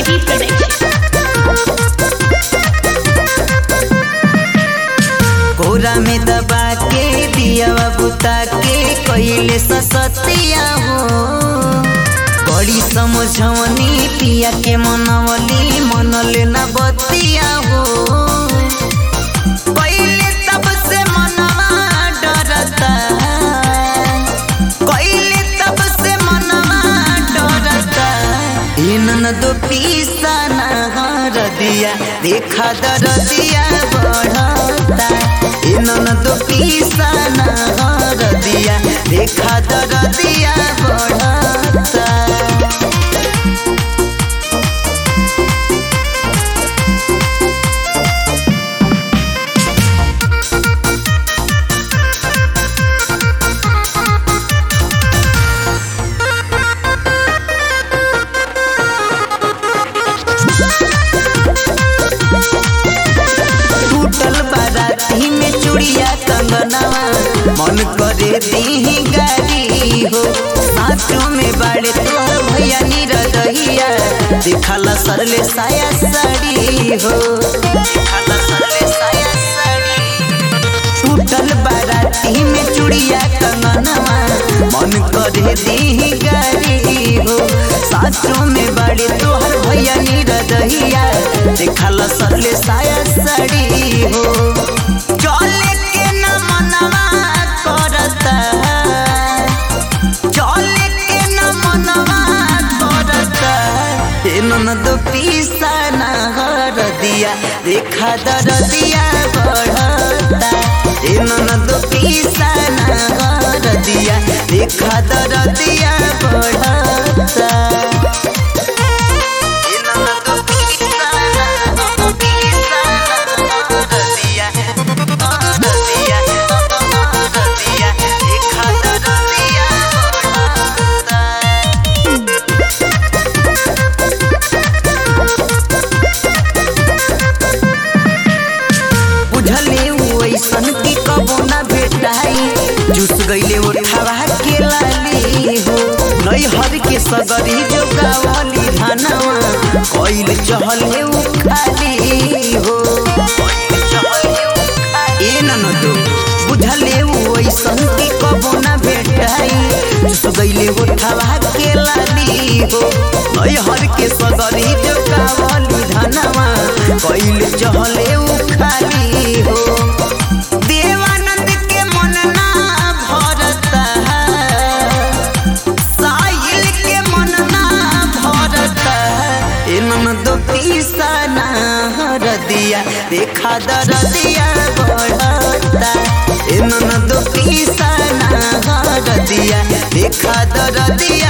KG Production. कोरा में दबा के दिया बुता के कैले ससतिया हो बड़ी समझवनी पिया के मनवली मनले न बतिया हो कैले तब से मनवा डरता कैले तब से मनवा डरता इनन दो पीसा ना हर दिया देखा दर दिया बढ़ता इनन दो पीसा ना हर दिया देखा दर दिया बढ़ता टूटल बाराती में चूड़िया कंगनवा मन करे दी गाड़ी हो साचो में बाड़े तोहर भैया निरदहिया दिखाला सरले साया साड़ी हो दिखाला सरले साया साड़ी टूटल बाराती में चूड़िया कंगनवा मन करे दी गाड़ी हो साचो में बाड़े तोहर भैया निरदहिया दिखाला सरले साया साड़ी हो चले के न मनवा करता चले के न मनवा करता ए ननद पीसा न हर दिया देखा दर दिया बढ़ता ए ननद पीसा न हर दिया देखा दर दिया बढ़ता ए ननद पीसा न पीसा न हर दिया हर दिया हर दिया देखा दर दिया बढ़ता बुझले उ ऐसन की कबो ना भेटाई जुस गईले उठावा के लाली हो नई हर के सगरी जो गावली धनवा कोइल चहले उ खाली हो ए ननदो बुझले उ ऐसन की कबो ना भेटाई जुस गईले उठावा के लाली हो नई हर के सगरी जो गावली धनवा कोइल चहले उ खाली हो देवानंद के मन ना भरता साहिल के मन ना भरता इनन दो पीसा ना हर दिया देखा दर दिया बढ़ता इनन दो पीसा ना हर दिया देखा दर दिया